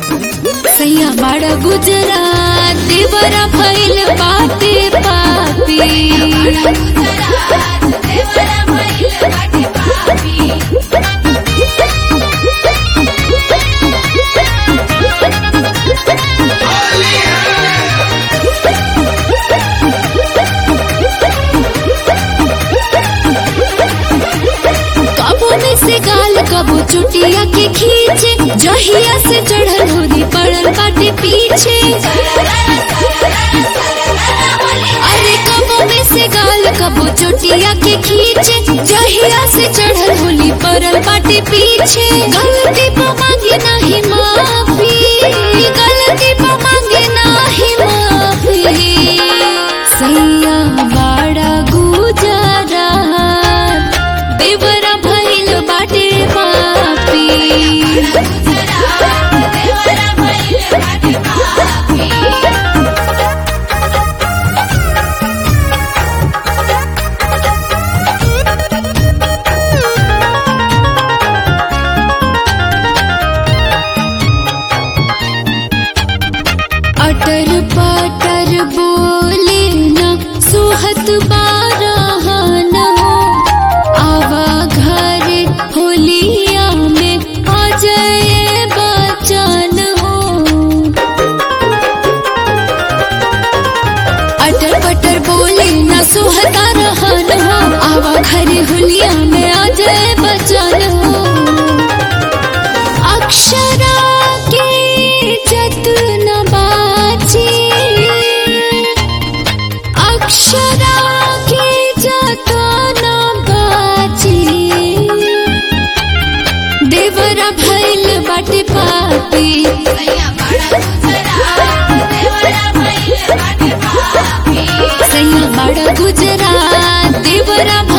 सैया बड़ा गुजरात देवरा भइल बाटे पापी कबो में से गाल कबो चुटिया के खींचे जहिया से चढ़ल होरी पड़ल बाटे पीछे अरे कबो में से गाल कबो चुटिया के खींचे जहिया से चढ़ल होली पड़ल बाटे पीछे गलती पर मांगे नाही माफी गलती पर मांगे नाही माफी सैया बाड़ा गुजरा देवरा भइल बाटे पापी अटर पटर बोले न सुहत बारहन हो आवा घर होलिया में अजय बचन हो अटर पटर बोले न सुहता रहन हो आवा घर होलिया में अजय बचन हो अक्षरा के जतन बाची अक्षरा के जतन बाची देवरा भइल बाटे पापी सैया बड़ा गुजरात देवरा